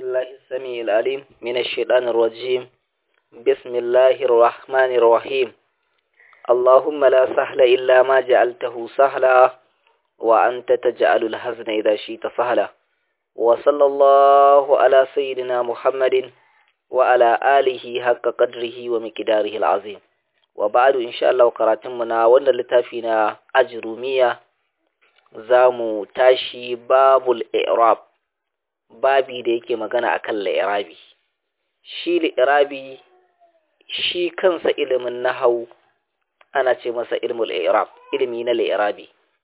بالله السميع العليم من الشيطان الرجيم بسم الله الرحمن الرحيم اللهم لا سهل إلا ما جعلته سهلا وأنت تجعل الحزن إذا شئت سهلا وصلى الله على سيدنا محمد وعلى آله حق قدره ومقداره العظيم وبعد إن شاء الله قراتمنا وانا لتافينا أجرومية زامو تاشي باب الإعراب babi da yake magana akan la'irabi shi la'irabi shi kansa ilimin nahau ana ce masa ilmul i'rab ilimi na la'irabi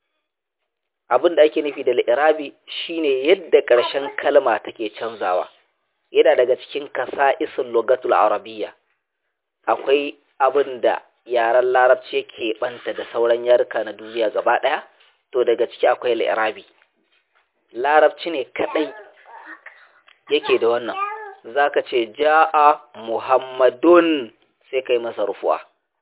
abin da ake nufi da la'irabi shine yadda ƙarshen kalma take canzawa yana daga cikin kasa'isul lugatul arabiyya akwai abin da yaren larabci ke banta da sauran yaruka na duniya gaba ɗaya to daga ciki akwai la'irabi larabci ne kadai yake da wannan zaka ce ja'a muhammadun sai kai masa rufu'a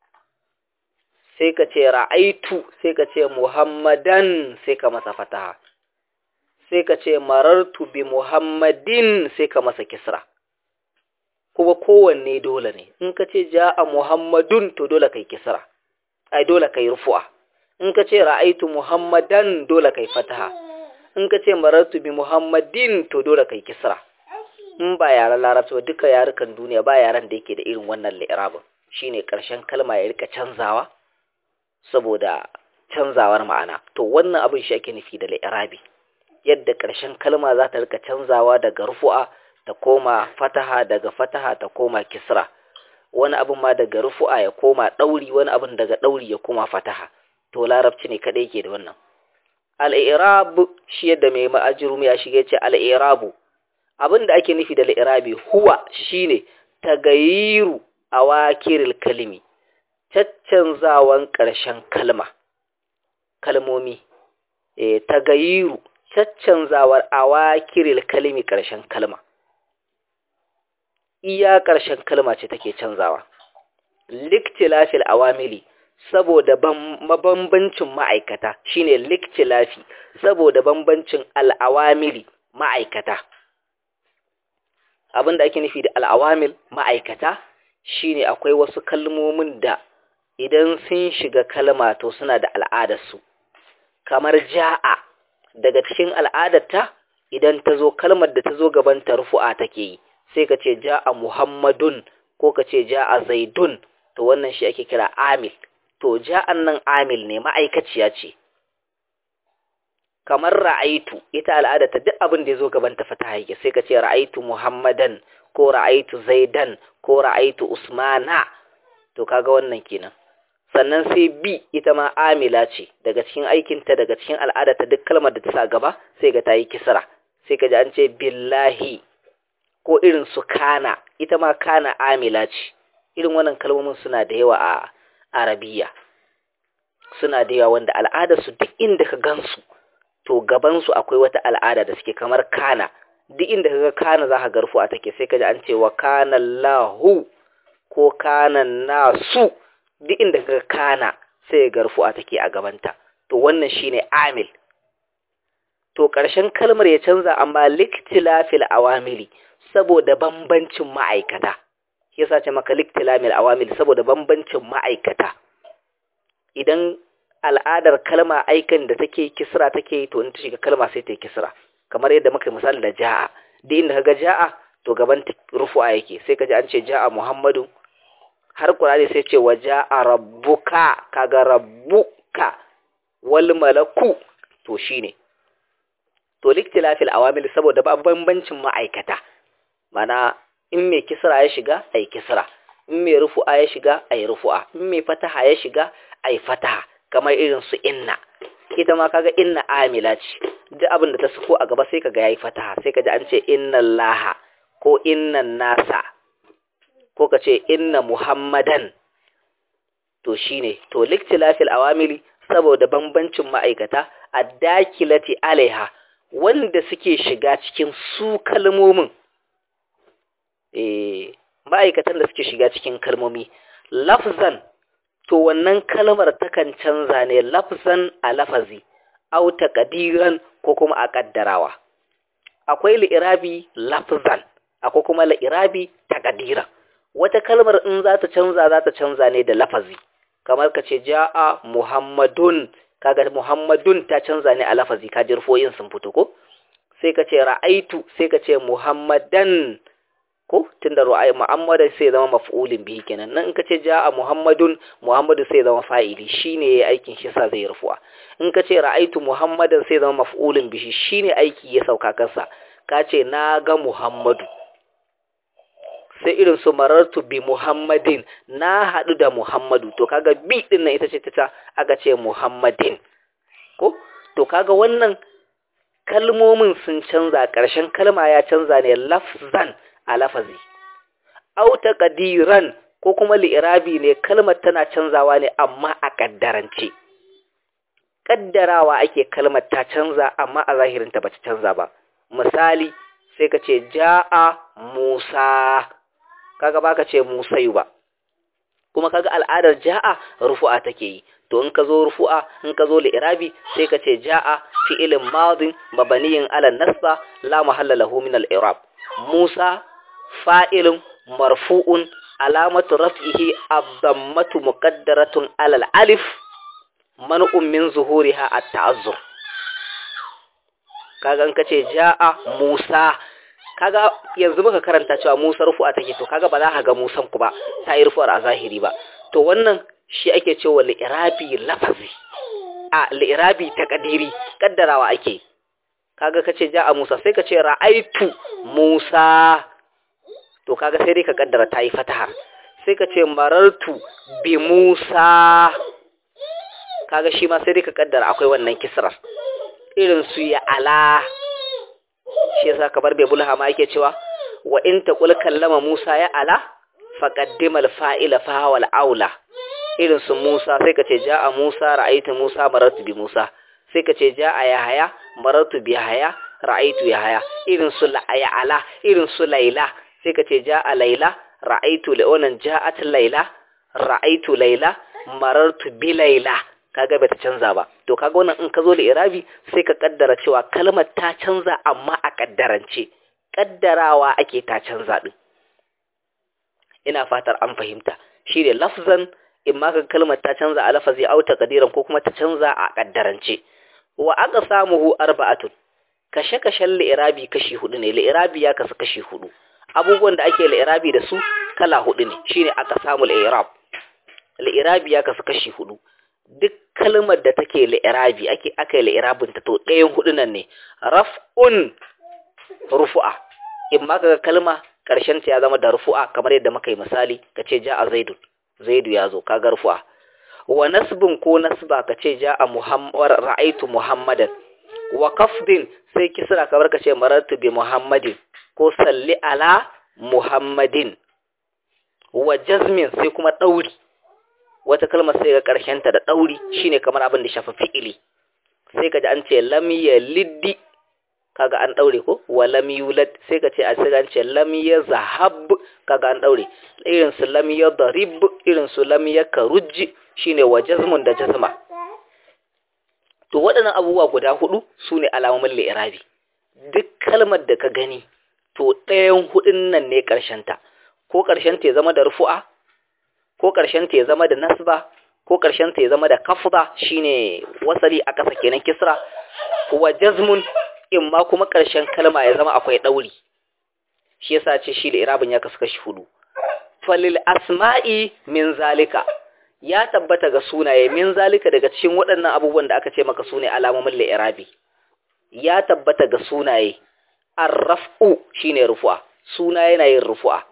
sai ka ce ra'aitu sai ka ce muhammadan sai ka masa fataha sai ka ce marartu bi muhammadin sai ka masa kisra kuma kowanne dole ne in ka ce ja'a muhammadun to dole kai kisra ai dole kai rufu'a in ka ce ra'aitu muhammadan dole kai fataha in ka ce marartu bi muhammadin to dole kai kisra in ba yaren larabci ba duka yarukan duniya ba yaren da yake da irin wannan li'irabin shine karshen kalma ya rika canzawa saboda canzawar ma'ana to wannan abin shi ake nufi da li'irabi yadda karshen kalma za ta rika canzawa daga rufu'a ta koma fataha daga fataha ta koma kisra wani abin ma daga rufu'a ya koma ɗauri wani abin daga ɗauri ya koma fataha to larabci ne kadai ke da wannan al'irab shi yadda mai ma'ajirumi ya shige ce al'irabu abin da ake nufi da al'irabi huwa shine tagayiru a wakiril kalimi caccanzawan ƙarshen kalma kalmomi e, tagayiru caccanzawar a wakiril kalimi ƙarshen kalma iya ƙarshen kalma ce take canzawa liktilafil awamili saboda mabambancin ma'aikata shine liktilafi saboda bambancin al'awamili ma'aikata abin da ake nufi da al'awamil ma'aikata shine akwai wasu kalmomin da idan sun shiga kalma to suna da al'adarsu kamar ja'a daga cikin al'adarta idan ta zo kalmar da ta zo gaban ta rufu'a take yi sai ka ce ja'a muhammadun ko ka ce ja'a zaidun to wannan shi ake kira amil to ja'an nan amil ne ma'aikaciya ce kamar ra'aitu ita al'ada ta duk abin da ya zo gaban ta fata yake sai ka ce ra'aitu muhammadan ko ra'aitu zaidan ko ra'aitu usmana to kaga wannan kenan sannan sai bi ita ma amila ce daga cikin aikinta daga cikin al'ada ta duk kalmar da ta sa gaba sai ga ta yi kisra sai ka ji an ce billahi ko irin su kana ita ma kana amila ce irin wannan kalmomin suna da yawa a arabiya suna da yawa wanda al'adarsu duk inda ka gansu to gabansu akwai wata al'ada da suke kamar kana duk inda ka ga kana za ka garfu a take sai ka ji an ce wa kana lahu ko kana nasu duk inda ka ga kana sai ya garfu a take a gabanta to wannan shine amil to ƙarshen kalmar ya canza amma liktilafil awamili saboda bambancin ma'aikata yasa ce maka liktilamil awamil saboda bambancin ma'aikata idan al'adar kalma aikan da take kisra take to in ta shiga kalma sai ta yi kisra kamar yadda muka misali da ja'a duk inda kaga ja'a to gaban rufu'a yake sai kaji an ce ja'a muhammadu har qur'ani sai ce wa ja'a rabbuka kaga rabbuka wal malaku to shine to liktilafil awamil saboda bambancin ma'aikata mana in mai kisra ya shiga ai kisra in mai rufu'a ya shiga ai rufu'a in mai fataha ya shiga ai fataha kamar irin su inna ita ma kaga inna amila ce duk abin da ta suko a gaba sai kaga yayi fataha sai kaji an ce inna laha ko inna nasa ko ka ce inna muhammadan to shine to liktilafil awamili saboda bambancin ma'aikata addakilati alaiha wanda suke shiga cikin su kalmomin eh ma'aikatan da suke shiga cikin kalmomi lafzan to wannan kalmar takan canza ne lafzan a lafazi au taqdiran ko kuma a kaddarawa akwai li'irabi lafzan akwai kuma li'irabi takadira wata kalmar in za ta canza za ta canza ne da lafazi kamar ka ce ja'a muhammadun kaga muhammadun ta canza ne a lafazi ka jirfoyin sun fito ko sai ka ce ra'aitu sai ka ce muhammadan ko tunda ra'ayi muhammadan sai zama maf'ulin bihi kenan nan in ka ce ja'a muhammadun muhammadu sai zama fa'ili shine yayi aikin shi sa zai rufuwa in ka ce ra'aitu muhammadan sai zama maf'ulin bihi shine aiki ya sauka kansa ka ce na ga muhammadu sai irin su marartu bi muhammadin na haɗu da muhammadu to kaga bi din nan ita ce ta aka ce muhammadin ko to kaga wannan kalmomin sun canza ƙarshen kalma ya canza ne lafzan a lafazi au taqdiran ko kuma li'irabi ne kalmar tana canzawa ne amma a kaddarance kaddarawa ake kalmar ta canza amma a zahirinta bata canza ba misali sai ka ce ja'a Musa kaga baka ce Musayu ba kuma kaga al'adar ja'a rufu'a take yi to in ka zo rufu'a in ka zo li'irabi sai ka ce ja'a fi'ilin madin mabaniyin ala nasba la mahalla lahu min al-i'rab Musa fa'ilun marfu'un alamatu raf'ihi ad-dammatu muqaddaratun ala al-alif man'un min zuhuriha at-ta'azzur kaga in ka ce ja'a Musa kaga yanzu muka karanta cewa Musa rufu'a take to kaga ba za ka ga Musan ku ba ta yi rufu'ar a zahiri ba to wannan shi ake cewa li'irabi lafazi a li'irabi takadiri kaddarawa ake kaga kace ja a Musa sai ka ce ra'aitu Musa to kaga sai dai ka kaddara ta yi fataha sai ka ce marartu bi Musa kaga shi ma sai dai ka kaddara akwai wannan kisrar irin su ya ala shi yasa kamar bai bulha ma yake cewa wa in taqul kallama Musa ya ala faqaddima al-fa'ila fa huwa al-aula irin su Musa sai ka ce ja'a Musa ra'aytu Musa marartu bi Musa sai ka ce ja'a Yahaya marartu bi Yahaya ra'aytu Yahaya irin su ya ala irin su Laila sai ka ce ja'a Laila ra'aytu Leonan ja'at Laila ra'aytu Laila marartu bi Laila kaga bata canza ba to kaga wannan in ka zo da irabi sai ka kaddara cewa kalmar ta canza amma a kaddarance kaddarawa ake ta canza din ina fatar an fahimta shi ne lafzan in ma ka kalmar ta canza a lafazi au taqdiran ko kuma ta canza a kaddarance wa aka samuhu arba'atun kashe kashen li'irabi kashi hudu ne li'irabi ya kasu kashi hudu abubuwan da ake li'irabi da su kala hudu ne shine aka samu li'irab li'irabi ya kasu kashi hudu duk kalmar da take li'irabi ake aka yi li'irabin ta to ɗayan hudu nan ne raf'un rufu'a in ma kaga kalma karshen ta ya zama da rufu'a kamar yadda muka yi misali kace ja'a zaidun zaidu ya zo kaga rufu'a wa nasbun ko nasba kace ja'a muhammad ra'aitu muhammadan wa kafdin sai kisra kamar kace marartu bi muhammadin ko salli ala muhammadin wa jazmin sai kuma dauri wata kalmar sai ga ta da ɗauri shine kamar abin da shafa fi'ili sai ka ji an ce lam yaliddi kaga an ɗaure ko wa lam yulad sai ka ce a sai an ce lam yazhab kaga an ɗaure irin su lam yadrib irin su lam yakrujj shine wa jazmun da jazma to waɗannan abubuwa guda hudu sune alamomin li'irabi duk kalmar da ka gani to ɗayan hudun nan ne ƙarshen ta ko ƙarshen ta ya zama da rufu'a ko ƙarshen ta ya zama da nasba ko ƙarshen ta ya zama da kafda shine wasali a ƙasa kenan kisra wa jazmun in ma kuma ƙarshen kalma ya zama akwai ɗauri shi yasa ce shi da irabin ya kasu kashi hudu falil asma'i min zalika ya tabbata ga sunaye min zalika daga cikin waɗannan abubuwan da aka ce maka sune alamomin li'irabi ya tabbata ga sunaye arraf'u shine rufu'a suna yana yin rufu'a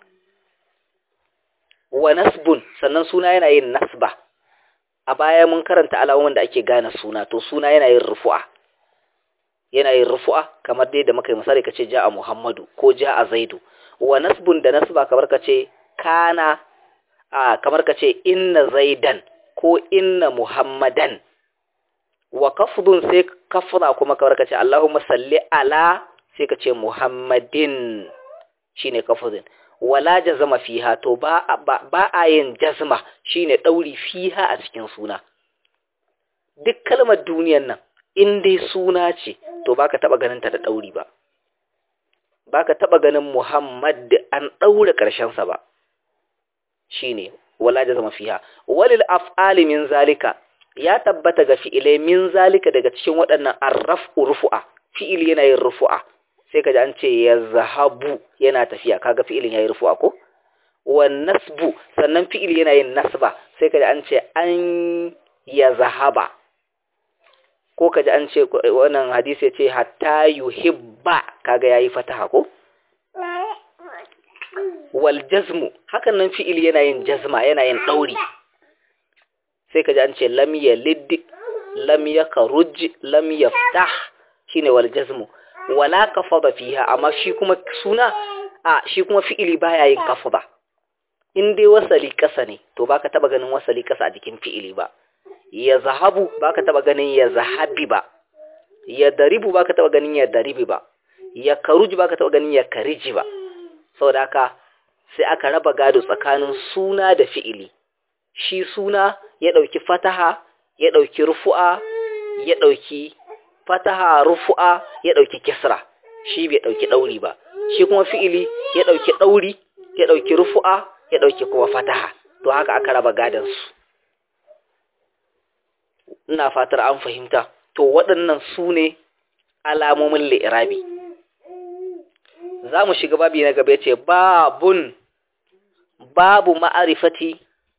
wa nasbun sannan suna yana yin nasba a baya mun karanta alamomin da ake gane suna to suna yana yin rufu'a yana yin rufu'a kamar dai da muka yi misali kace ja'a Muhammadu ko ja'a Zaidu wa nasbun da nasba kamar kace kana a kamar kace inna Zaidan ko inna Muhammadan wa kafdun sai kafra kuma kamar kace Allahumma salli ala sai kace Muhammadin shine kafdun wala jazama fiha to ba ba a yin jazma shine dauri fiha a cikin suna duk kalmar duniyar nan in dai suna ce to baka taba ganin ta da dauri ba baka taba ganin muhammad an daure karshen sa ba shine wala jazama fiha walil af'ali min zalika ya tabbata ga fi'ilai min zalika daga cikin waɗannan arraf'u rufu'a fi'il yana yin rufu'a sai kaji an ce ya zahabu yana tafiya kaga fi'ilin yayi rufu'a ko wan nasbu sannan fi'il yana yin nasba sai kaji an ce an ya zahaba ko kaji an ce wannan hadisi ya ce hatta yuhibba kaga yayi fataha ko wal jazmu hakan nan fi'il yana yin jazma yana yin dauri sai kaji an ce lam yalid lam yakruj lam yaftah shine wal jazmu wala kafada fiha amma shi kuma suna a shi kuma fi'ili baya yin kafada in dai wasali kasa ne to baka taba ganin wasali kasa a jikin fi'ili ba ya zahabu baka taba ganin ya zahabi ba ya daribu baka taba ganin ya daribi ba ya karuji baka taba ganin ya kariji ba saboda haka sai aka raba gado tsakanin suna da fi'ili shi suna ya dauki fataha ya dauki rufu'a ya dauki fataha rufu'a ya dauki kisra shi bai dauki dauri ba shi kuma fi'ili ya dauki dauri ya dauki rufu'a ya dauki kuma fataha to haka aka raba gadon su ina fatar an fahimta to waɗannan su ne alamomin li'irabi za mu shiga babi na gaba ce babun babu ma'arifati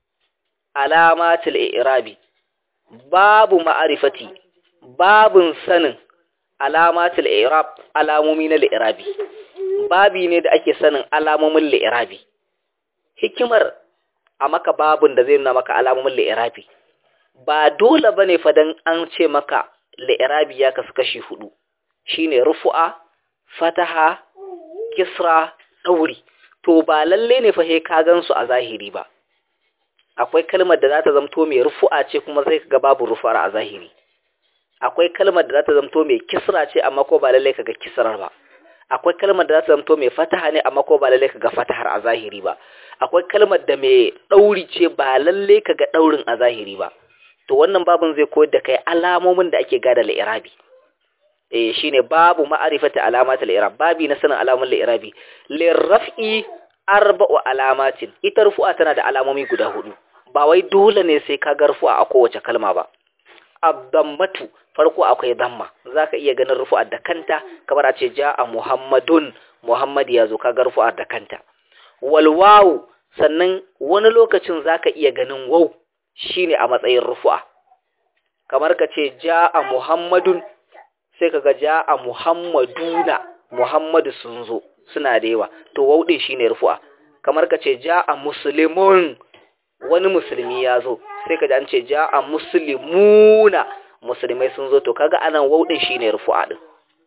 alamatul i'rabi babu ma'arifati babun sanin alamatul i'rab alamomi na li'irabi babi ne da ake sanin alamomin li'irabi hikimar a maka babun da zai nuna maka alamomin li'irabi ba dole bane fa dan an ce maka li'irabi ya kasu kashi hudu shine rufu'a fataha kisra dauri to ba lalle ne fa sai ka gansu a zahiri ba akwai kalmar da za ta zamto mai rufu'a ce kuma sai ga babu rufu'ar a zahiri akwai kalmar da za ta zamto mai kisra ce amma ko ba lalle kaga kisrar ba akwai kalmar da za ta zamto mai fataha ne amma ko ba lalle kaga fatahar a zahiri ba akwai kalmar da mai dauri ce ba lalle kaga daurin a zahiri ba to wannan babun zai koyar da kai alamomin da ake gada al-irabi eh shine babu ma'arifati alamatul i'rab babi na sanin alamun al-i'rabi lirraf'i arba'u alamatin ita rufu'a tana da alamomi guda hudu ba wai dole ne sai ka ga rufu'a a kowace kalma ba abdammatu farko akwai damma zaka iya ganin rufu'a da kanta kamar a ce ja'a muhammadun muhammad ya zo ka ga rufu'a da kanta wal wawu sannan wani lokacin zaka iya ganin waw shine a matsayin rufu'a kamar ka ce ja'a muhammadun sai kaga ja'a muhammaduna muhammadu sun zo suna da yawa to wauɗin shine rufu'a kamar ka ce ja'a muslimun wani musulmi ya zo sai kaji an ce ja'a muslimuna musulmai sun zo to kaga anan wauɗin shine rufu'a din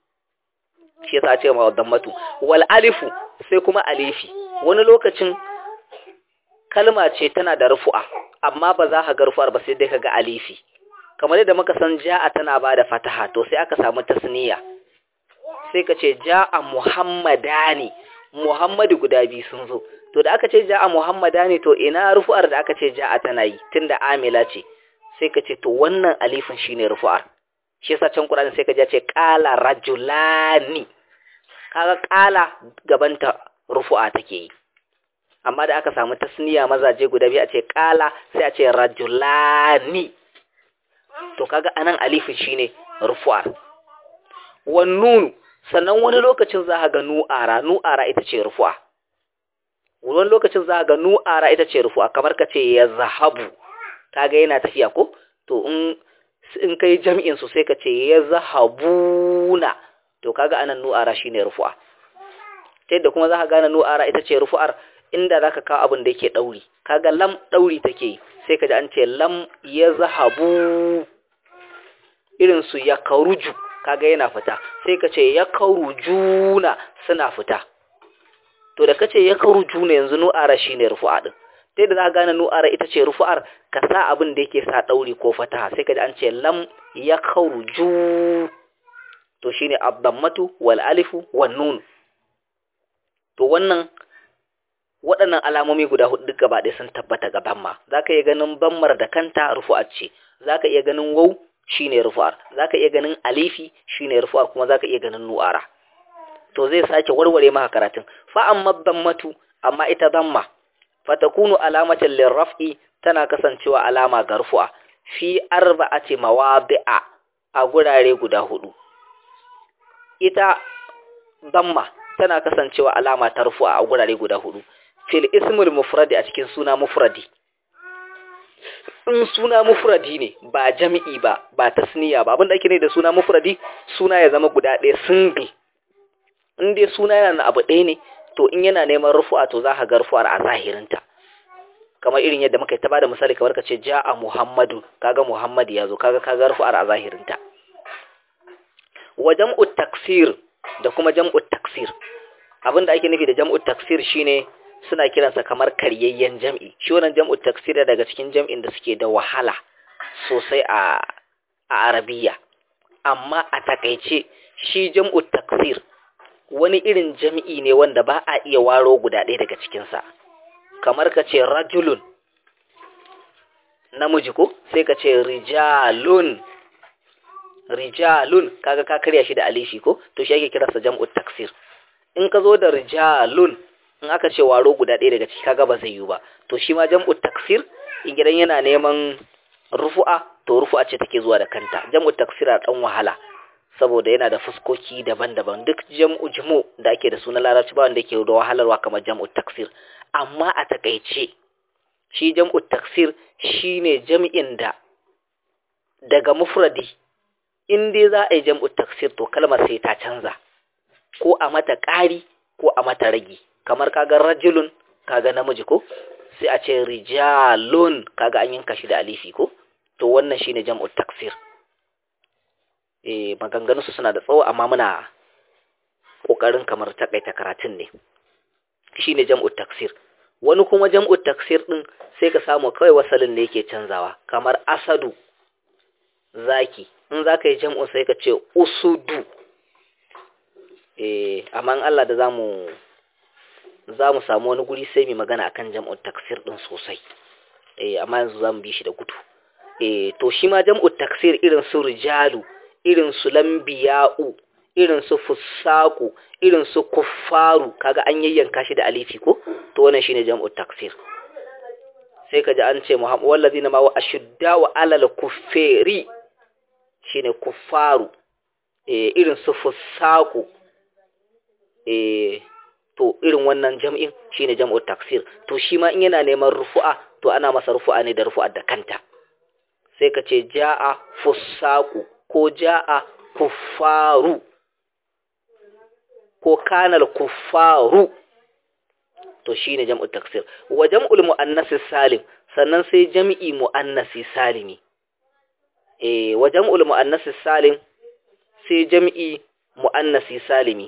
shi yasa ce ma dammatu wal alifu sai kuma alifi wani lokacin kalma ce tana da rufu'a amma ba za ka ga rufu'ar ba sai dai kaga alifi kamar yadda muka san ja'a tana ba da fataha to sai aka samu tasniya sai ka ce ja'a muhammadani muhammadu guda biyu sun zo to da aka ce ja'a muhammadani to ina rufu'ar da aka ce ja'a tana yi tunda amila ce sai ka ce to wannan alifin shine rufu'ar shi yasa can Qur'ani sai ka ji ce qala rajulani kaga qala gabanta rufu'a take yi amma da aka samu tasniya mazaje guda biyu a ce qala sai a ce rajulani to kaga anan alifin shine rufu'ar wan nun sannan wani lokacin za ka ga nu'ara nu'ara ita ce rufu'a wani lokacin za ka ga nu'ara ita ce rufu'a kamar ka ce ya zahabu kaga yana tafiya ko to in in kai jami'in su sai ka ce ya zahabuna to kaga anan nu'ara shine rufu'a ta yadda kuma za ka gane nu'ara ita ce rufu'ar inda za ka kawo abin da yake ɗauri kaga lam ɗauri take sai ka ji an ce lam ya zahabu irin su ya karuju kaga yana fita sai ka ce ya karujuna suna fita to da kace ya karujuna yanzu nu'ara shine rufu'a din sai da za ka gane nu'ara ita ce rufu'ar ka sa abin da yake sa dauri ko fataha sai ka ji an ce lam ya karuju to shine abdammatu wal alifu wan nun to wannan waɗannan alamomi guda hudu duk gaba ɗaya sun tabbata ga bamma za ka iya ganin bammar da kanta rufu'ar ce za ka iya ganin wau shine rufu'ar za ka iya ganin alifi shine rufu'ar kuma za ka iya ganin nu'ara to zai sake warware maka karatun fa amma dammatu amma ita damma fatakunu alamatan lirraf'i tana kasancewa alama ga rufu'a fi arba'ati mawadi'a a gurare guda hudu ita damma tana kasancewa alama ta rufu'a a gurare guda hudu fil ismul mufradi a cikin suna mufradi in suna mufradi ne ba jami'i ba ba tasniya ba abinda ake ne da suna mufradi suna ya zama guda ɗaya single in dai suna yana abu ɗaya ne to in yana neman rufu'a to za ka ga rufu'ar a zahirinta kamar irin yadda muka yi ta bada misali kamar ka ce ja'a muhammadu kaga muhammad ya zo kaga kaga rufu'ar a zahirinta wa jam'u taksir da kuma jam'u taksir abinda ake nufi da jam'u taksir shine suna kiransa kamar karyayyen jam'i shi wannan jam'u taksir daga cikin jam'in da suke da wahala sosai a a arabiya amma a takaice shi jam'u taksir wani irin jam'i ne wanda ba a iya waro guda ɗaya daga cikinsa kamar ka ce rajulun namiji ko sai ka ce rijalun rijalun kaga ka karya shi da alifi ko to shi ake kiransa jam'u taksir in ka zo da rijalun in aka ce waro guda ɗaya daga ciki kaga ba zai yi ba to shi ma jam'u taksir in gidan yana neman rufu'a to rufu'a ce take zuwa da kanta jam'u taksir a ɗan wahala saboda yana da fuskoki daban-daban duk jam'u jumu da ake da suna larabci ba wanda yake da wahalarwa kamar jam'u taksir amma a takaice shi jam'u taksir shine jam'in da daga mufradi in dai za a yi jam'u taksir to kalmar sai ta canza ko a mata ƙari ko a mata ragi kamar kaga rajulun kaga namiji ko sai a ce rijalun kaga an yanka shi da alifi ko to wannan shine jam'u taksir eh maganganunsu suna da tsawo amma muna kokarin kamar takaita karatun ne shine jam'u taksir wani kuma jam'u taksir din sai ka samu kawai wasalin da yake canzawa kamar asadu zaki in zaka yi jam'u sai ka ce usudu eh amma in Allah da zamu zamu samu wani guri sai mu magana akan jam'u taksir din sosai eh amma yanzu zamu bi shi da gudu eh to shi ma jam'u taksir irin su rijalu irin su lambiya'u irin su fusaku irin su kuffaru kaga an yayyanka shi da alifi ko to wannan shine jam'u taksir sai kaji an ce muhammad wallazina ma wa ashudda wa alal kuffari shine kuffaru eh irin su fusaku eh to irin wannan jam'in shine jam'u taksir to shi ma in yana neman rufu'a to ana masa rufu'a ne da rufu'a da kanta sai ka ce ja'a fusaku ko ja'a kuffaru ko kanal kuffaru to shine jam'u taksir wa jam'ul muannas salim sannan sai jam'i muannasi salimi eh wa jam'ul muannas salim sai jam'i muannasi salimi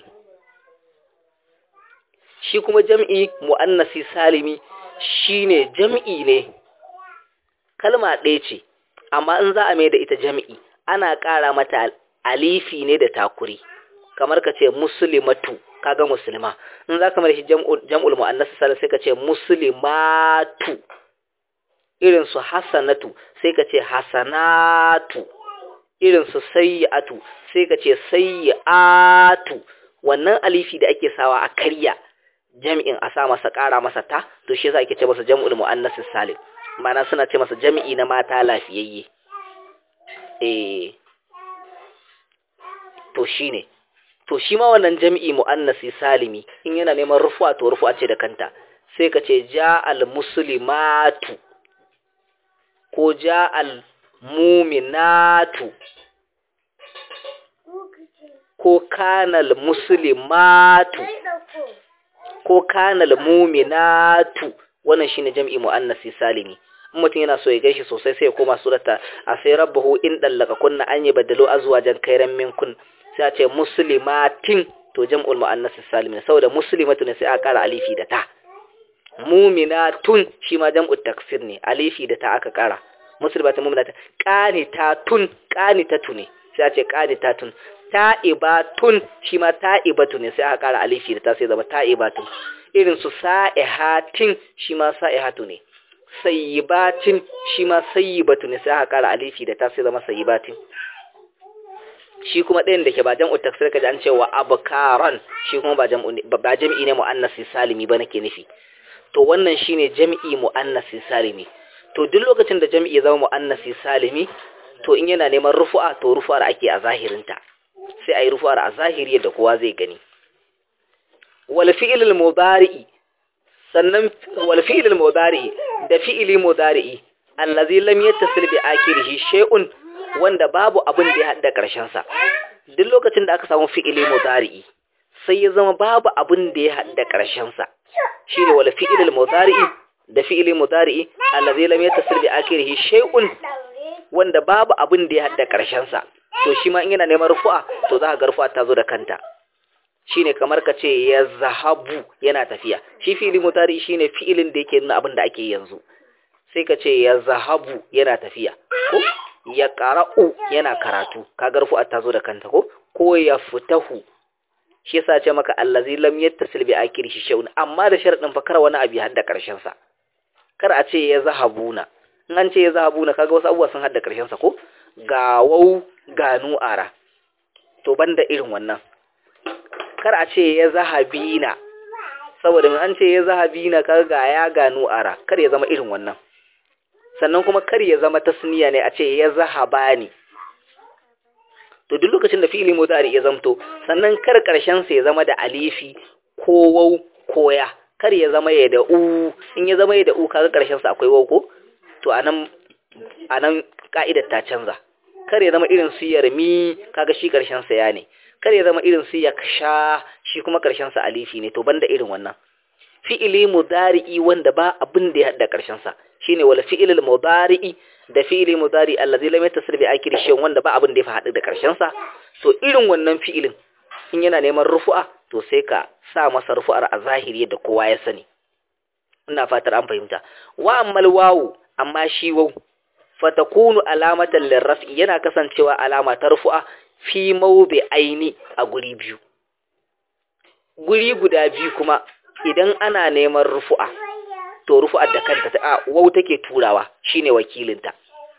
shi kuma jam'i muannasi salimi shine jam'i ne kalma ɗaya ce amma in za a mai da ita jam'i ana ƙara mata alifi ne da takuri kamar ka ce muslimatu kaga musulma in za ka mai shi jam'ul mu'annas salih sai ka ce muslimatu irin su hasanatu sai ka ce hasanatu irin su sayyi'atu sai ka ce sayyi'atu wannan alifi da ake sawa a karya jam'in a sa masa ƙara masa ta to shi yasa ake ce masa jam'ul mu'annas salim ma'ana suna ce masa jami'i na mata lafiyayye eh to shine to shi ma wannan jami'i muannasi salimi in yana neman rufuwa to rufuwa ce da kanta sai ka ce ja'al muslimatu ko ja'al muminatu ko kanal muslimatu ko kanal muminatu wannan shine jami'i muannasi salimi in mutum yana so ya gaishe sosai sai ya koma surata a sai rabbahu in dallaka kunna an yi badalo azwajan kairan minkun sai a ce muslimatin to jam'ul muannas salim ne saboda muslimatu ne sai a kara alifi da ta muminatun shi ma jam'ul taksir ne alifi da ta aka kara muslimatun muminatun qanitatun qanitatu ne sai a ce qanitatun ta'ibatun shi ma ta'ibatu ne sai aka kara alifi da ta sai zama ta'ibatun irin su sa'ihatin shi ma sa'ihatu ne sayyibatin shi ma sayyibatu ne sai aka kara alifi da ta sai zama sayyibatin shi kuma ɗayan da ke ba jam'u taksir ka ji an cewa abkaran shi kuma ba jam'u ba jam'i ne muannasi salimi ba nake nufi to wannan shine jam'i muannasi salimi to duk lokacin da jam'i ya zama muannasi salimi to in yana neman rufu'a to rufu'ar ake a zahirinta sai ayi rufu'ar a zahiri yadda kowa zai gani wal fi'l mudari'i sannan wal fi'l mudari'i da fi'li mudari'i allazi lam yattasil bi akhirih shay'un wanda babu abin da ya hada karshen sa duk lokacin da aka samu fi'li mudari'i sai ya zama babu abin da ya hada karshen sa shine wal fi'l mudari'i da fi'li mudari'i allazi lam yattasil bi akhirih shay'un wanda babu abin da ya hada karshen sa to shi ma in yana neman rufu'a to za ka ga rufu'a ta zo da kanta shine kamar ka ce ya zahabu yana tafiya shi fi'ili mutari shine fi'ilin da yake nuna abin da ake yanzu sai ka ce ya zahabu yana tafiya ko ya qara'u yana karatu kaga rufu'a ta zo da kanta ko ko ya fitahu shi yasa ce maka allazi lam yattasil bi akhirih shay'un amma da sharadin fa kar wani abu ya hadda karshen sa kar a ce ya zahabuna in an ce ya zahabuna kaga wasu abubuwa sun hadda karshen sa ko ga wau ga nu'ara to banda irin wannan kar a ce ya zahabina saboda an ce ya zahabina kar ga ya gano ara kar ya zama irin wannan sannan kuma kar ya zama tasniya ne a ce ya zahabani to duk lokacin da fi'ili mudari ya zamto sannan kar karshen sa ya zama da alifi ko waw ko ya kar ya zama ya da u in ya zama ya da u kaga karshen sa akwai waw ko to anan anan ka'idar ta canza kar ya zama irin su yarmi kaga shi karshen sa ya ne kar ya zama irin su yaksha shi kuma karshen sa alifi ne to banda irin wannan fi'ili mudari'i wanda ba abin da ya hada karshen sa shine wala fi'ilul mudari'i da fi'ili mudari allazi lam yatasir bi akhir shay wanda ba abin da ya hada da karshen sa to irin wannan fi'ilin in yana neman rufu'a to sai ka sa masa rufu'ar a zahiri yadda kowa ya sani ina fatar an fahimta wa ammal wawu amma shi wawu fatakunu alamatan lirraf'i yana kasancewa alama ta rufu'a fi mawbi aini a guri biyu guri guda biyu kuma idan ana neman rufu'a to rufu'ar da kanta ta wau take turawa shine wakilinta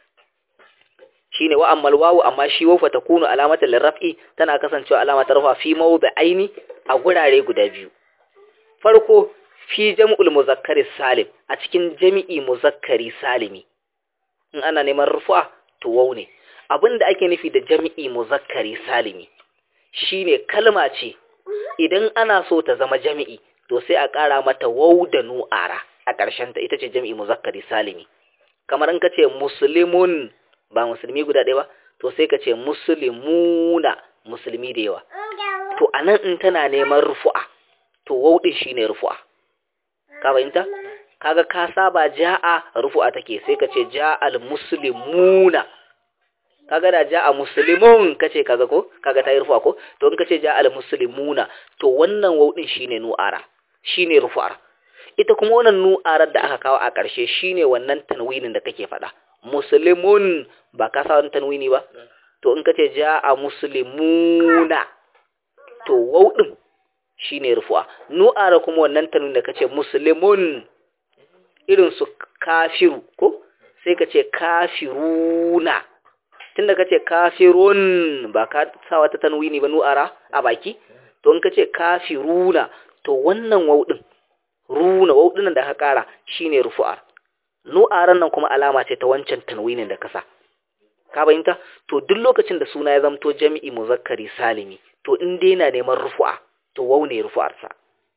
shine wa ammal wawu amma shi wau fatakunu alamatan lirraf'i tana kasancewa alama ta rufu'a fi mawbi aini a gurare guda biyu farko fi jam'ul muzakkari salim a cikin jami'i muzakkari salimi in ana neman rufu'a to wau ne abinda ake nufi da jami'i muzakkari salimi shine kalma ce idan ana so ta zama jami'i to sai a ƙara mata wau da nu'ara a ƙarshen ta ita ce jami'i muzakkari salimi kamar in ka ce muslimun ba musulmi guda ɗaya ba to sai ka ce muslimuna musulmi da yawa to anan in tana neman rufu'a to wau din shine rufu'a ka fahimta kaga ka saba ja'a rufu'a take sai ka ce ja'al muslimuna kaga da ja'a muslimun kace kaga ko kaga ta yi rufu'a ko to in kace ja'al muslimuna to wannan waw din shine nu'ara shine rufu'ar ita kuma wannan nu'arar da aka kawo a ƙarshe shine wannan tanwinin da kake faɗa muslimun ba ka sa wannan tanwini ba to in kace ja'a muslimuna to waw din shine rufu'a nu'ara kuma wannan tanwinin da kace muslimun irin su kafiru ko sai ka ce kafiruna tunda ka ce kafirun ba ka sa wata tanwini ba nu'ara a baki to in ka ce kafiruna to wannan waudin runa waudin da ka kara shine rufu'ar nu'aran nan kuma alama ce ta wancan tanwinin da ka sa ka bayyanta to duk lokacin da suna ya zamto jami'i muzakkari salimi to in dai na neman rufu'a to wau ne rufu'ar sa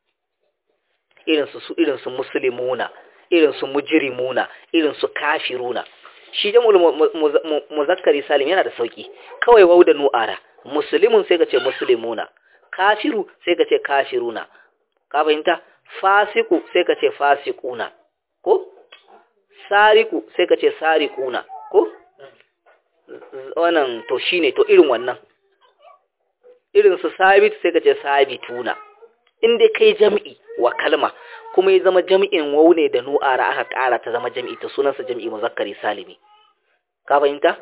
irin su su irin su muslimuna irin su mujrimuna irin su kafiruna shi jamul muzakkari salim yana da sauki kawai wau da nu'ara muslimun sai ka ce muslimuna kafiru sai ka ce kafiruna ka fahimta fasiku sai ka ce fasikuna ko sariku sai ka ce sarikuna ko wannan to shine to irin wannan irin su sabit sai ka ce sabituna in dai kai jami'i wa kalma kuma ya zama jami'in waune da nu'ara aka ƙara ta zama jami'i ta sunansa jami'i muzakkari salimi ka fahimta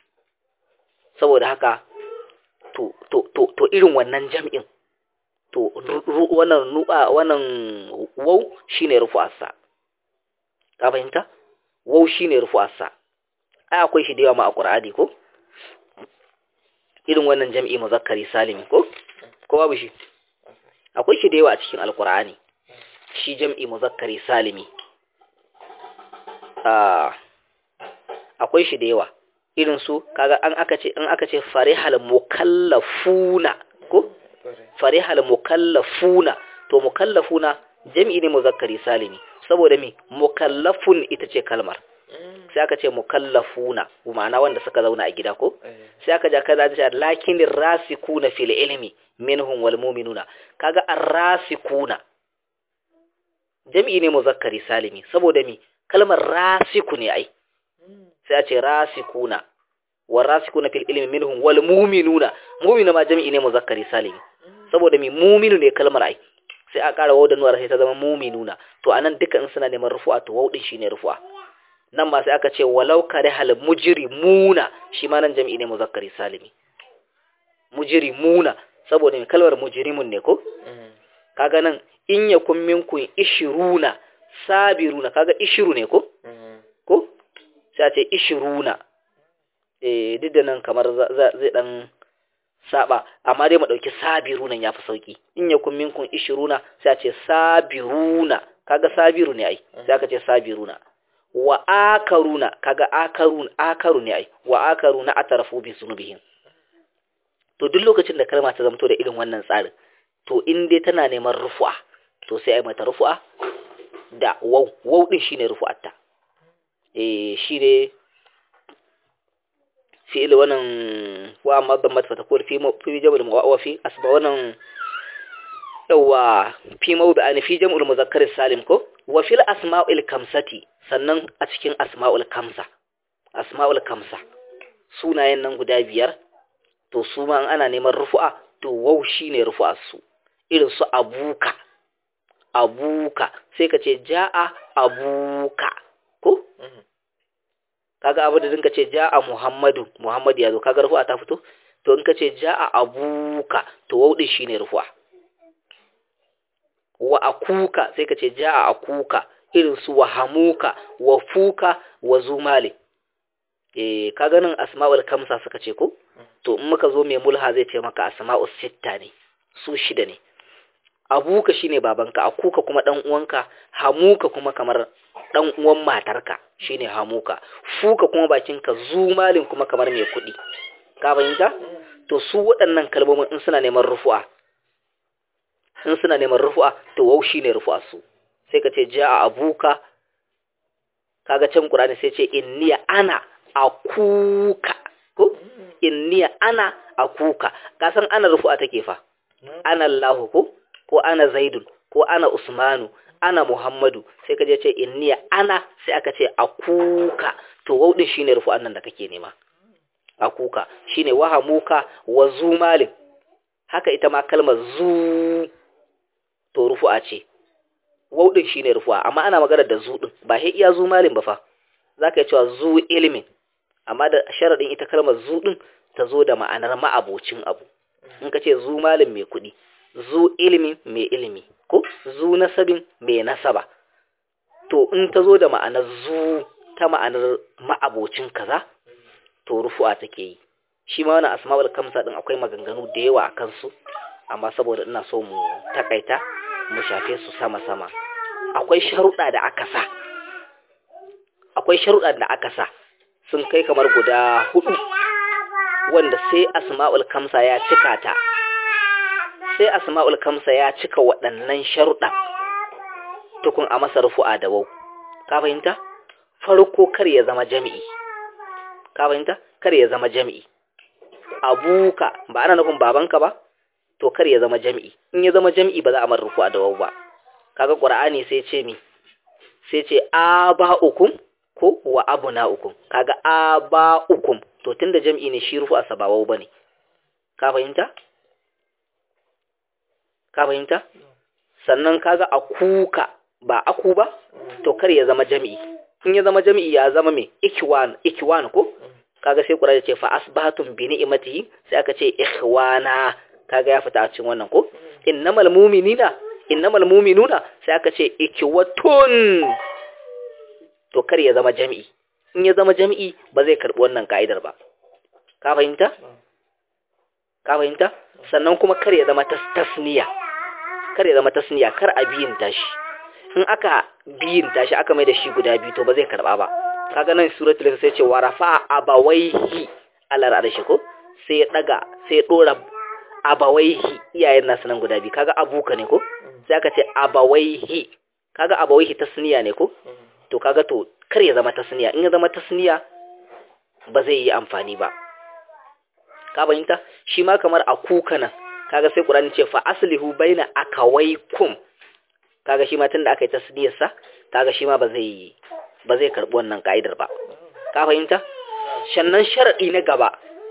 saboda haka to to to to irin wannan jami'in to wannan nu'a wannan waw shine rufu'arsa ka fahimta waw shine rufu'arsa ai akwai shi da yawa ma a Qur'ani ko irin wannan jam'i muzakkari salimi ko ko babu shi akwai shi da yawa a cikin alkur'ani shi jam'i muzakkari salimi akwai shi da yawa irin su kaga an aka ce in aka ce farihal mukallafuna ko farihal mukallafuna to mukallafuna jam'i ne muzakkari salimi saboda me mukallafun ita ce kalmar sai aka ce mukallafuna ma'ana wanda suka zauna a gida ko sai aka ja kaza da lakin rasikuna fil ilmi minhum wal mu'minuna kaga ar-rasikuna jam'i ne muzakkari salimi saboda me kalmar rasiku ne ai sai a ce rasikuna wa rasikuna fil ilmi minhum wal mu'minuna mu'minu ma jam'i ne muzakkari salimi saboda me mu'minu ne kalmar ai sai a ƙara wauda nuwar sai ta zama mu'minuna to anan duka in suna neman rufu'a to waudin shine rufu'a nan ma sai aka ce walau kare hal mujrimuna shi ma nan jam'i ne muzakkari salimi mujrimuna saboda me kalmar mujrimun ne ko kaga nan in yakun minkum ishiruna sabiruna kaga ishiru ne ko ko sai a ce ishiruna eh duk da nan kamar zai dan saba amma dai mu dauki sabiruna yafi sauki in yakun minkum ishiruna sai a ce sabiruna kaga sabiru ne ai sai aka ce sabiruna wa akaruna kaga akarun akaru ne ai wa akaruna atarafu bi sunubihim to duk lokacin da kalma ta zamto da irin wannan tsarin to in dai tana neman rufu'a to sai ai mata rufu'a da waw waw din shine rufu'atta eh shine fi'il wannan wa amma dammat fa takun fi fi jam'ul wa fi asba wannan yawa fi mawdu'an fi jam'ul muzakkar salim ko wa fil asma'il kamsati sannan a cikin asma'ul kamsa asma'ul kamsa sunayen nan guda biyar to su ma ana neman rufu'a to waw shine rufu'ar su irin su abuka abuka sai ka ce ja'a abuka ko kaga abu da dinka ce ja'a muhammadu muhammadu ya zo kaga rufu'a ta fito to in ka ce ja'a abuka to waw din shine rufu'a wa akuka sai ka ce ja'a akuka irin su wa hamuka wa fuka wa zumale eh ka ganin asma'ul kamsa suka ce ko to in muka zo mai mulha zai ce maka asma'ul sitta ne su shida ne abuka shine babanka akuka kuma dan uwanka hamuka kuma kamar dan uwan matarka shine hamuka fuka kuma bakinka zumalin kuma kamar mai kuɗi ka fahimta to su waɗannan kalmomin in suna neman rufu'a in suna neman rufu'a to wau shine rufu'a su sai ka ce ja'a abuka kaga can qur'ani sai ce inniya ana akuka ko inniya ana akuka ka san ana rufu'a take fa ana Allahu ko ko ana zaidun ko ana usmanu ana muhammadu sai ka je ce inniya ana sai aka ce akuka to wau din shine rufu'an nan da kake nema akuka shine wahamuka wa zumalin haka ita ma kalmar zu to rufu'a ce wau din shine rufu'a amma ana magana da zu din ba sai iya zu malin ba fa zaka yi cewa zu ilimin amma da sharadin ita kalmar zu din ta zo da ma'anar ma'abocin abu in ka ce zu malin mai kuɗi zu ilimin mai ilimi ko zu nasabin mai nasaba to in ta zo da ma'anar zu ta ma'anar ma'abocin kaza to rufu'a take yi shi ma wannan asma'ul kamsa din akwai maganganu da yawa a kansu amma saboda ina so mu takaita mu shafe su sama-sama akwai sharuɗa da aka sa akwai sharuɗa da aka sa sun kai kamar guda hudu wanda sai asma'ul kamsa ya cika ta sai asma'ul kamsa ya cika waɗannan sharuɗa tukun a masa rufu'a da wau ka fahimta farko kar ya zama jami'i ka fahimta kar ya zama jami'i abuka ba ana nufin babanka ba to kar ya zama jami'i in ya zama jami'i ba za a mar rufu'a da wau ba kaga qur'ani sai ce mi sai ce aba'ukum ko wa abna'ukum kaga aba'ukum to tunda jami'i ne shi rufu'a sa ba wau bane ka fahimta ka fahimta sannan kaga akuka ba aku ba to kar ya zama jami'i in ya zama jami'i ya zama me ikwan ikwan ko kaga sai qur'ani ce fa asbahatum bi ni'matihi sai aka ce ikhwana kaga ya fita a cikin wannan ko innamal mu'minina innamal mu'minuna sai aka ce ikwatun to kar ya zama jami'i in ya zama jami'i ba zai karbi wannan ka'idar ba ka fahimta ka fahimta sannan kuma kar ya zama tasniya kar ya zama tasniya kar a biyin tashi in aka biyin tashi aka mai da shi guda biyu to ba zai karba ba kaga nan suratul sai ce wa rafa abawaihi alar arshi ko sai ya daga sai ya dora abawaihi iyayen nasu nan guda biyu kaga abuka ne ko sai aka ce abawaihi kaga abawaihi tasniya ne ko to kaga to kar ya zama tasniya in ya zama tasniya ba zai yi amfani ba ka fahimta shi ma kamar akuka nan kaga sai Qur'ani ce fa aslihu baina akawaikum kaga shi ma tunda aka yi tasniyar sa kaga shi ma ba zai ba zai karbi wannan kaidar ba ka fahimta shannan sharadi na gaba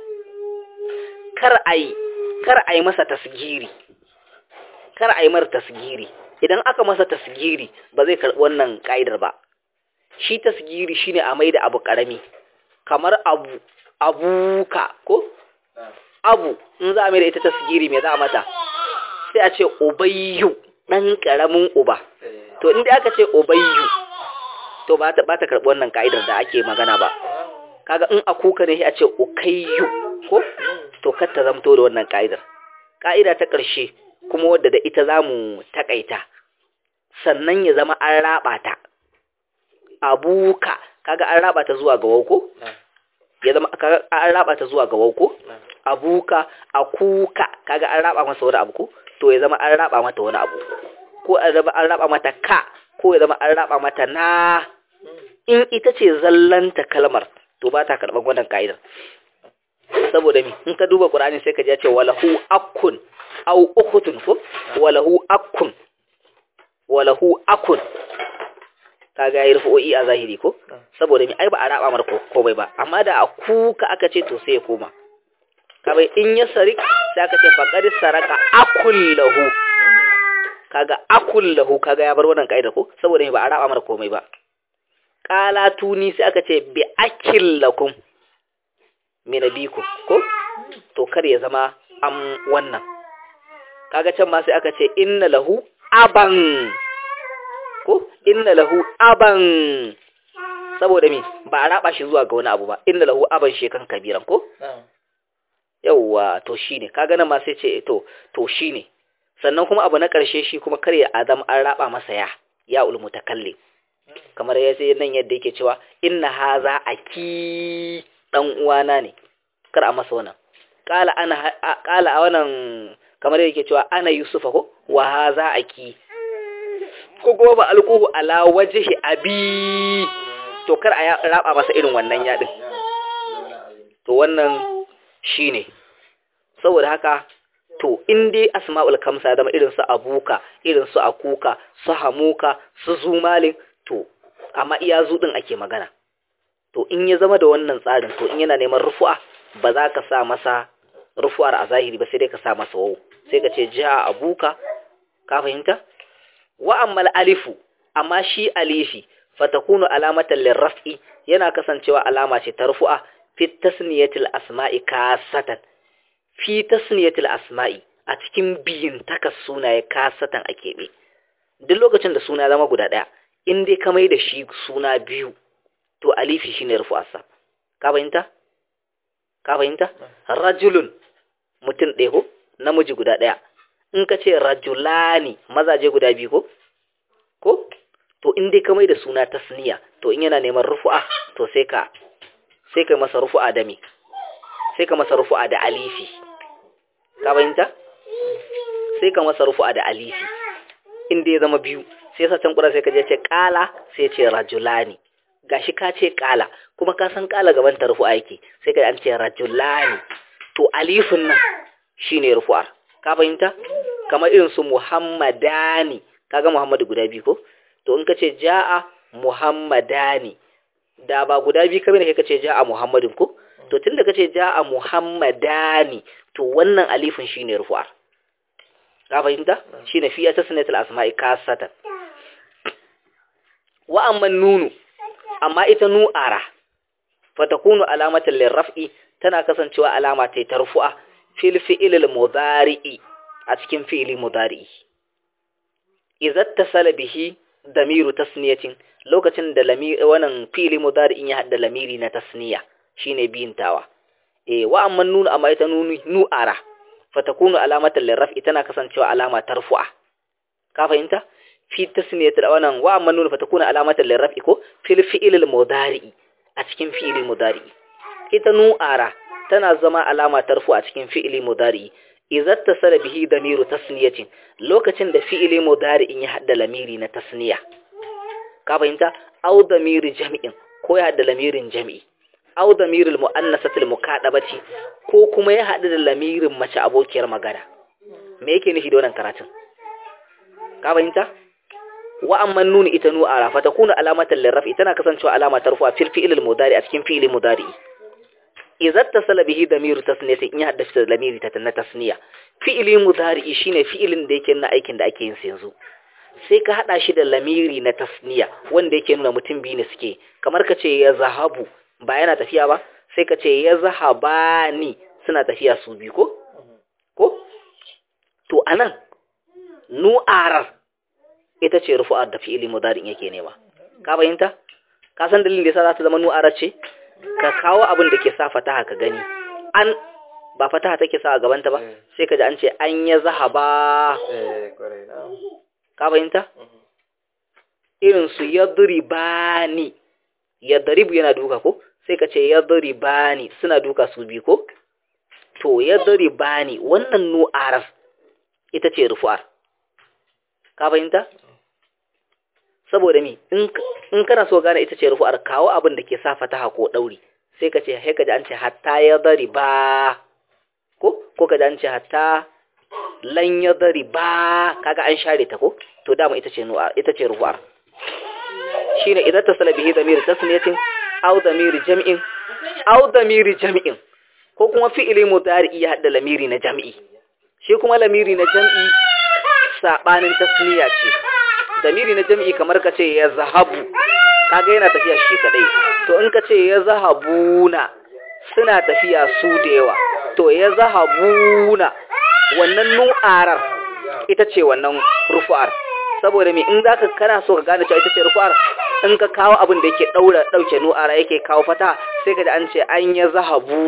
kar ai kar ai masa tasgiri kar ai mar tasgiri idan aka masa tasgiri ba zai karbi wannan kaidar ba shi tasgiri shine a maida abu karami kamar abu abuka ko abu in za a mai da ita tasgiri me za a mata sai a ce ubayyu ɗan ƙaramin uba to inda aka ce ubayyu to ba ta karɓi wannan ka'idar da ake magana ba kaga in a kuka ne a ce ukayyu ko to kar ta zamto da wannan ka'idar ka'ida ta ƙarshe kuma wadda da ita za mu taƙaita sannan ya zama an raɓa ta abuka kaga an raɓa ta zuwa ga wauko ya zama an raba ta zuwa ga wauko abuka akuka kaga an raba masa wani abu ko to ya zama an raba mata wani abu ko an zama an raba mata ka ko ya zama an raba mata na in ita ce zallanta kalmar to ba ta karban wannan ka'idar saboda mi in ka duba qur'ani sai ka ji ya ce walahu akun au ukhtun ko walahu akun walahu akun kaga yi rufu'o'i a zahiri ko saboda mi ai ba a raba mar komai ba amma da a kuka aka ce to sai ya koma kabai in ya sari sai aka ce faqad saraka akul lahu kaga akul lahu kaga ya bar wannan kaida ko saboda mi ba a raba mar komai ba qala tuni sai aka ce bi akil lakum min abikum ko to kar ya zama am wannan kaga can ma sai aka ce inna lahu aban ko inna lahu aban saboda mi ba a raba shi zuwa ga wani abu ba inna lahu aban shekan kabiran ko yawwa to shine kaga nan ma sai ce to to shine sannan kuma abu na karshe shi kuma kar ya adam an raba masa ya ya ul mutakallim kamar ya sai nan yadda yake cewa inna haza aki dan uwana ne kar a masa wannan kala ana kala a wannan kamar yake cewa ana yusufa ko wa haza aki ko kuma ba alquhu ala wajhi abi to kar a raba masa irin wannan yadin to wannan shine saboda haka to in dai asma'ul kamsa zama irin su abuka irin su akuka su hamuka su zumalin to amma iya zudin ake magana to in ya zama da wannan tsarin to in yana neman rufu'a ba za ka sa masa rufu'ar a zahiri ba sai dai ka sa masa wawu sai ka ce ja abuka ka fahimta wa ammal alifu amma shi alifi fatakunu alamatan lirraf'i yana kasancewa alama ce ta rufu'a fi tasniyatil asma'i kasatan fi tasniyatil asma'i a cikin biyin takas sunaye kasatan a keɓe duk lokacin da suna zama guda ɗaya in dai ka mai da shi suna biyu to alifi shine rufu'arsa ka fahimta ka fahimta rajulun mutum ɗaya ko namiji guda ɗaya in ka ce rajulani mazaje guda biyu ko ko to in dai ka mai da suna tasniya to in yana neman rufu'a to sai ka sai ka masa rufu'a da me sai ka masa rufu'a da alifi ka fahimta sai ka masa rufu'a da alifi in dai ya zama biyu sai sa can kura sai ka je ce kala sai ce rajulani gashi ka ce kala kuma ka san kala gaban ta rufu'a yake sai ka an ce rajulani to alifin nan shine rufu'ar ka fahimta kamar irin su muhammadani kaga muhammadu guda biyu ko to in ka ce ja'a muhammadani da ba guda biyu kamar kai ka ce ja'a muhammadin ko to tunda ka ce ja'a muhammadani to wannan alifin shine rufu'ar ka fahimta shine fi tasniyatul asma'i kasatan wa amma nunu amma ita nu'ara fatakunu alamatan lirraf'i tana kasancewa alama ta tarfu'a fil fi'il mudari'i a cikin fi'ili mudari'i idza tasala bihi damiru tasniyatin lokacin da lamiri wannan fi'ili mudari'in ya hada lamiri na tasniya shine biyintawa eh wa amma nunu amma ita nunu nu'ara fatakunu alamatan lirraf'i tana kasancewa alama ta rufu'a ka fahimta fi tasniyatul wannan wa amma nun fatakunu alamatan lirraf'i ko fil fi'il mudari a cikin fi'il mudari ita nu'ara tana zama alama ta rufu a cikin fi'il mudari idza tasala bihi damiru tasniyatin lokacin da fi'il mudari in ya hadda lamiri na tasniya ka fahimta aw damiri jami'in ko ya hadda lamirin jami'i aw damiril muannasatil mukadabati ko kuma ya hadu da lamirin mace abokiyar magana me yake nufi da wannan karatun ka fahimta wa amma nun ita nu ara fa takunu alamatan lirraf'i tana kasancewa alama ta rufa fil fi'il mudari a cikin fi'il mudari idza tasala bihi damiru tasniyati in ya haddasa da lamiri ta na tasniya fi'ili mudari shine fi'ilin da yake na aikin da ake yin sa yanzu sai ka hada shi da lamiri na tasniya wanda yake nuna mutum biyu ne suke kamar ka ce ya zahabu ba yana tafiya ba sai ka ce ya zahabani suna tafiya su biyu ko ko to anan nu'arar ita ce rufu'ar da fi'ili mudari yake nema ka fahimta ka san dalilin da yasa za ta zama nu'arar ce ka kawo abin da ke sa fataha ka gani an ba fataha take sa a gabanta ba sai ka ji an ce an ya zahaba ka fahimta irin su yadribani yadribu yana duka ko sai ka ce yadribani suna duka su bi ko to yadribani wannan nu'arar ita ce rufu'ar ka fahimta saboda mi in kana so gane ita ce rufu'ar kawo abin da ke sa fataha ko dauri sai ka ce sai ka ji an ce hatta ya dari ba ko ko ka ji an ce hatta lan ya dari ba kaga an share ta ko to dama ita ce nu'a ita ce rufu'ar shine idan tasala bihi damir tasniyatin aw damir jam'in aw damir jam'in ko kuma fi'ili mudari ya hada lamiri na jam'i shi kuma lamiri na jam'i sabanin tasniya ce damiri na jam'i kamar ka ce ya zahabu kaga yana tafiya shi kadai to in ka ce ya zahabuna suna tafiya su da yawa to ya zahabuna wannan nu'arar ita ce wannan rufu'ar saboda me in zaka kana so ka gane cewa ita ce rufu'ar in ka kawo abin da yake daura dauke nu'ara yake kawo fata sai ka ji an ce an ya zahabu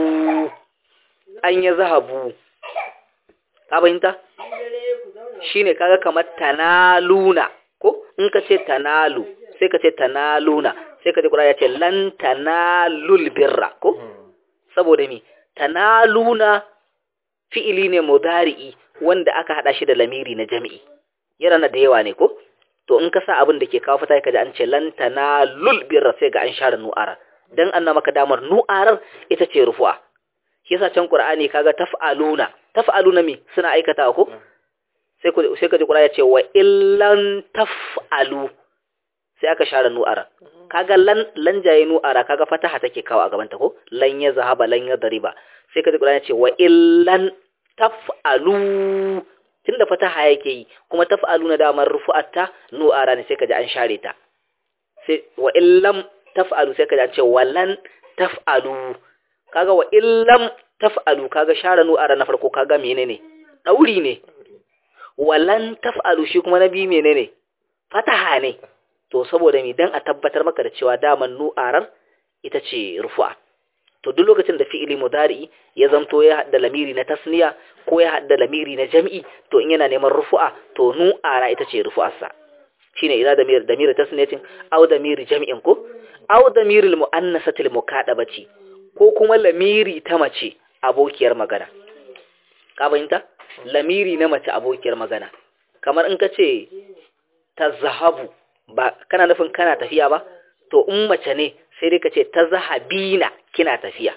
an ya zahabu ka fahimta shine kaga kamar tanaluna ko in ka ce tanalu sai ka ce tanaluna sai ka ji kura ya ce lan tanalul birra ko saboda mi tanaluna fi'ili ne mudari'i wanda aka hada shi da lamiri na jami'i yana na da yawa ne ko to in ka sa abin da ke kawo fata ka ji an ce lan tanalul birra sai ga an share nu'ara dan an maka damar nu'arar ita ce rufu'a shi yasa can qur'ani kaga taf'aluna taf'aluna mi suna aikata ko sai sai ka ji qur'ani ya ce wa illan taf'alu sai aka share nu'ara kaga lan lan jaye nu'ara kaga fataha take kawo a gaban ta ko lan ya zahaba lan ya dariba sai ka ji qur'ani ya ce wa illan taf'alu tunda fataha yake yi kuma taf'alu na damar rufu'atta nu'ara ne sai ka ji an share ta sai wa illam taf'alu sai ka ji an ce walan taf'alu kaga wa illam taf'alu kaga share nu'ara na farko kaga menene dauri ne walan taf'alu shi kuma na biyu menene fataha ne to saboda mi dan a tabbatar maka da cewa daman nu'arar ita ce rufu'a to duk lokacin da fi'ili mudari ya zanto ya hadda lamiri na tasniya ko ya hadda lamiri na jam'i to in yana neman rufu'a to nu'ara ita ce rufu'arsa shine idza damir damir tasniyatin aw damir jam'in ko aw damir al muannasatil mukadabati ko kuma lamiri ta mace abokiyar magana ka fahimta lamiri na mace abokiyar magana kamar in ka ce tazahabu ba kana nufin kana tafiya ba to in mace ne sai dai ka ce tazahabina kina tafiya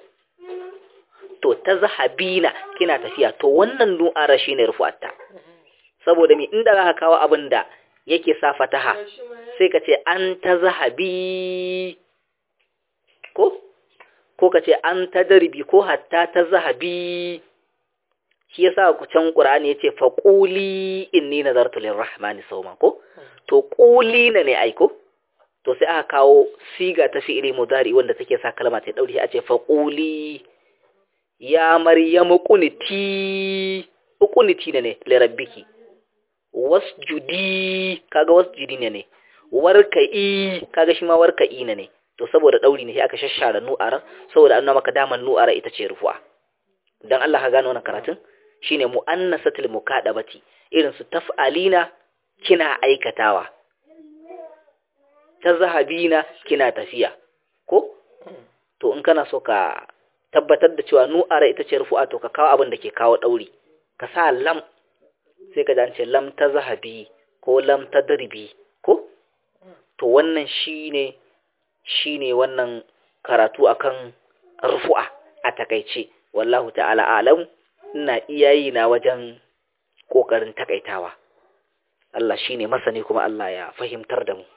to tazahabina kina tafiya to wannan nu'ara shine rufu'atta saboda mi inda zaka kawo abin da yake sa fataha sai ka ce an tazahabi ko ko ka ce an tadribi ko hatta tazahabi shi yasa ku can Qur'ani yace fa quli inni nazartu lirrahmani sawman ko to quli na ne aiko to sai aka kawo siga ta fi'ili mudari wanda take sa kalma ta dauri a ce fa quli ya maryamu quniti quniti ne li rabbiki wasjudi kaga wasjudi ne ne warka'i kaga shi ma warka'i ne to saboda dauri ne sai aka shashshara nu'arar saboda an maka daman nu'ara ita ce rufu'a dan Allah ka gano wannan karatun shine mu'annasatul mukadabati irin su taf'alina kina aikatawa tazhabina kina tafiya ko to in kana so ka tabbatar da cewa nu'ara ita ce rufu'a to ka kawo abin da ke kawo dauri ka sa lam sai ka dace lam tazhabi ko lam tadribi ko to wannan shine shine wannan karatu akan rufu'a a takaice wallahu ta'ala alam ina iyayi na wajen kokarin takaitawa Allah shine masani kuma Allah ya fahimtar da mu